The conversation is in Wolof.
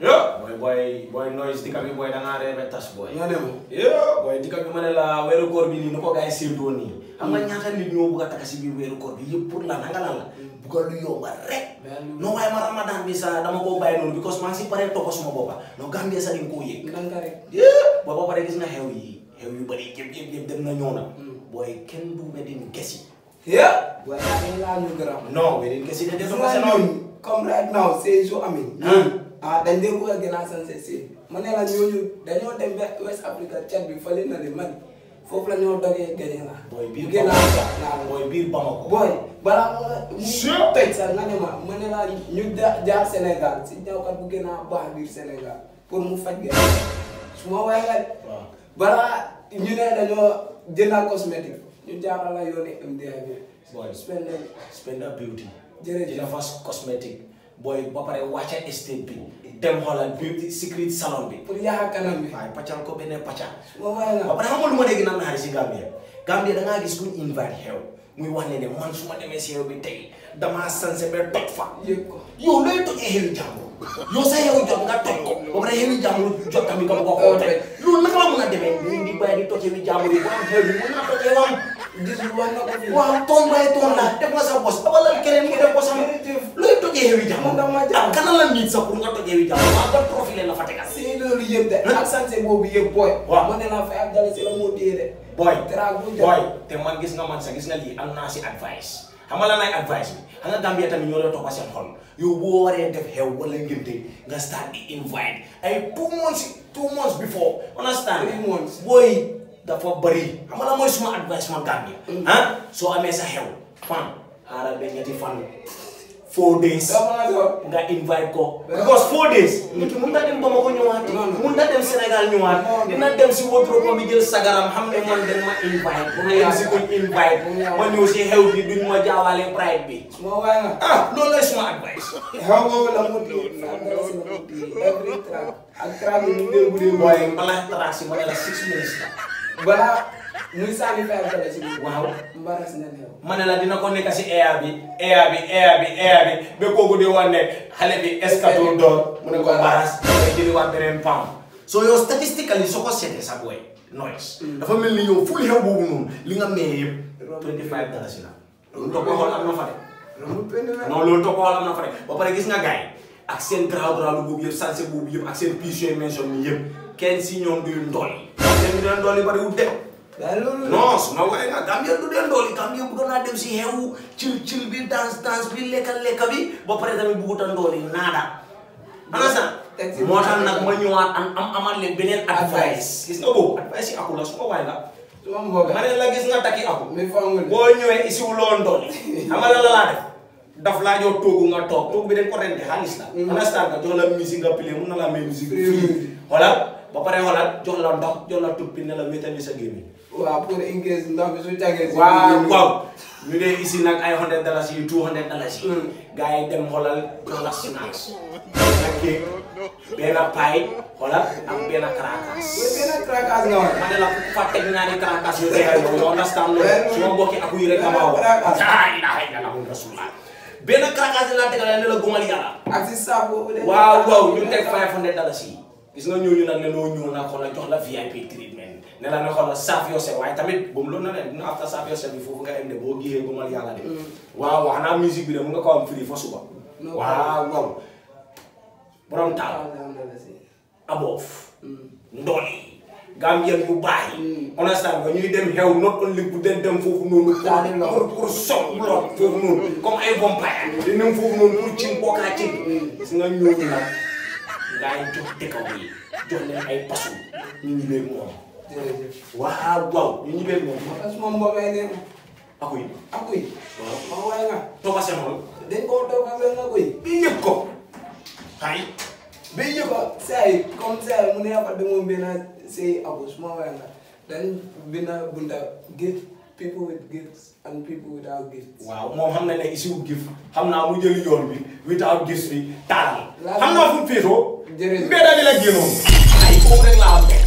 yo boy boy boy noise dikka bi boy da ngaa reebe tas boy nga ne ma yo boy dikka bi ma ne la weeru koor bi nii nu ko gars yi séentoo nii xam nga ñaata nit ñoo bugg a takk si biir weeru koor bi yëpp pour lan nga lan la bugg a lu yomba rek non waaye ma ramadan bi sa dama koo bàyyi noonu because maa ngi si paree toppa suma boppa non Gambia sa dañ koo yëg ndànk rek yeah booy ba pare gis nga xew yi xew yu bëri yëpp yëpp yëpp dem na ñëw na booy kenn du wedding gesi yeah waaye yaa laa ñu gërëm non wedding gesi de gis desu nga ko ñun comme right now c'est su amee Hmm. ah dañ dee bëgg a gën a sensé si ma ne la ñooñu dañoo dem ba West Africa Tchad bi fële na le Mali foofu la ñoo dogee gañe la booy biir gën a Bamako booy biir Bamako boy balaa nga mu Sure. tëj sax nga ne ma ma ne la ñu ja- jaar Sénégal si ñawkat bu gën a baax biir Sénégal pour mu faj gën su ma waxee nga waaw balaa ñu ne dañoo jëndal cosmétique ñu jaaral la yooni MDI bi Boy. spend Spenda Beauty Jërëjëf. dina fas cosmétique booy ba pare wàcca estate bi dem xoolal beauty secret salon bi pour yaxa kanam bi waaye paccal ko beneen pacca su ma waxee ba nga pare xam nga lu ma dégg naan naxari si Gambia Gambia da ngaa gis kuñ invite xew muy wax ne ne man su ma demee si xew bi tey damaa sanse ba toj fa yëg ko yow looy tojee xewi jàmbur yow sa xewi jot nga toj ko ba pare xewi jàmbur jot tamit nga bëgg a koo toj loolu naka la mën a demee nii di bàyyi di toj xewi jàmbur yi bu am xew bi mën naa tojee wam gisul wax na ko fii waaw toon bay toon la def nga sa bos abalal keneen mu def bosam looy tojee xewi jàmbur Man dama jàmm. ak kana la nit sax pour nga tojee xewi jàmbur waaw ban profil la fa tegal si loolu yëpp de ak sanse boobu yëpp booy Waaw. ma ne la fay ak dale si la moo téye de boy Teraanga bu boy te man gis nga man sax gis nga lii am naa si advice xam nga lan ay advice bi xam nga Gambia tamit ñoo doon toppa seen xol yow boo waree def xew wala ngénte nga start di invite ay two months two months before understand Three months. booy dafa bëri xam nga lan mooy suma advice man Gambia ah soo amee sa xew fan xaaral ba ñetti fan four days dama so nga invite ko because four days nit ki mun na dem Bamako ñëwaat mun na dem Sénégal ñëwaat dina dem si wardrobe bi jël sagaram xam ne man dañ ma invite bu ma yem si kuñ invite ma ñëw si xew bi duñ ma jaawaale pride bi su ma waxee nga ah loolu lay suma advice xew boobu la moo téye ak dale si la moo téye every track ak track yi ñu dee bu dee booy balaa trace ma ne la six minutes la balaa muy sànni fay ak dale si biir waaw mbaras na neew ma ne la dina ko nekk si air bi air bi air bi air bi ba kooku di wax ne xale bi escator door mu ne ko baras dafay jëliwaat beneen pam so yow statistically soo ko seetee sa booy noise dafa mel ni yow ful xew boobu noonu li nga mayee yëpp 25 dalasi la loolu toog ko xool am na fa de loolu benn la non loolu toog ko xool am na fa de ba pare gis nga gars yi ak seen garaaw garaaw boobu yëpp sanse boobu yëpp ak seen piis yooyu mention ni yëpp kenn si ñoom duy ndool yi kenn du leen ndool yi bari wut de waaye loolu non su ma waxee nga Gambia du dee ndooli Gambia bëgg naa dem si xew cil cil bi danse danse bi lekka lekka bi ba pare tamit bëggut a ndooli naada understand Teg si- moo tax nag ma ñëwaat am am amal leen beneen advice gis nga boobu advice yi aku la su ma waay nga su ma mbooga ma ne la gis nga takki aku mi fangul boo ñëwee isiwuloo ndooli xam nga la la laa def daf laa jox toogu nga toog toogu bi dañ ko rente xaalis la understand nga jox la musique nga pile mun na la may musique Free free music. xoolal ba pare xoolal jox la ndox jox la tuppi ne la wétali sa gémmiñ waaw pour engrais ndox bi su tagee si waaw waaw ñu dee ici nag ay hundred dollars yi two hundred dollars yi Mm. gars yi dem xoolal jox la snacks benn cake benn pie xoolal ak benn karakas benn krakaas nga wax ma ne la ku fa teg ñaari karakas yu tegal yow you understand loolu su ma mbokki aku yi rek nga ma wax ah ilaha illallah rasulullah benn karakas yi laa tegal ne la gumal yàlla ak si saaf boobu de waaw waaw ñu teg five hundred dollars yi gis nga ñooñu nag ne loo ñëw nag xoolal jox la VIP treatment ne la ne xoolal saaf yourself waaye tamit bu mu loolu na ne dina after saaf yourself bi foofu nga em de boo gisee gumal yàlla de waaw wax naa musique bi de mu nga ko am free fa suba No waaw waaw borom taal alhamdulilah si aboof ndooli Gambien yu baax yi understand nga ñuy dem xew not only bu den dem foofu noonu Daal di pour pour soog blood foofu noonu comme ay vampire di dem foofu noonu pour cin bokkaa cin gis nga ñooñu nag ngay jox dëkkaw yi jox leen ay pasu ñu ñu leen moom jërëjëf waaw waaw ñu ñu leen moom moo tax suma mbokay ne aku yi akuy waaw ma waay nga toppa seen xol dañ koo toog ak nga koy bi yëg ko xay ba yëg ko say comme say mu ne fa demoon benn say abu suma waay nga dañ bina bunta gift people with gifts and people without gifts waaw moom xam na ne isiwul gif xam naa mu jëli yoon bi without gis bi taal Laa- xam naa fu mu féetoo Jërëjëf. mbedda bi la génnoon ay foofu rek laa am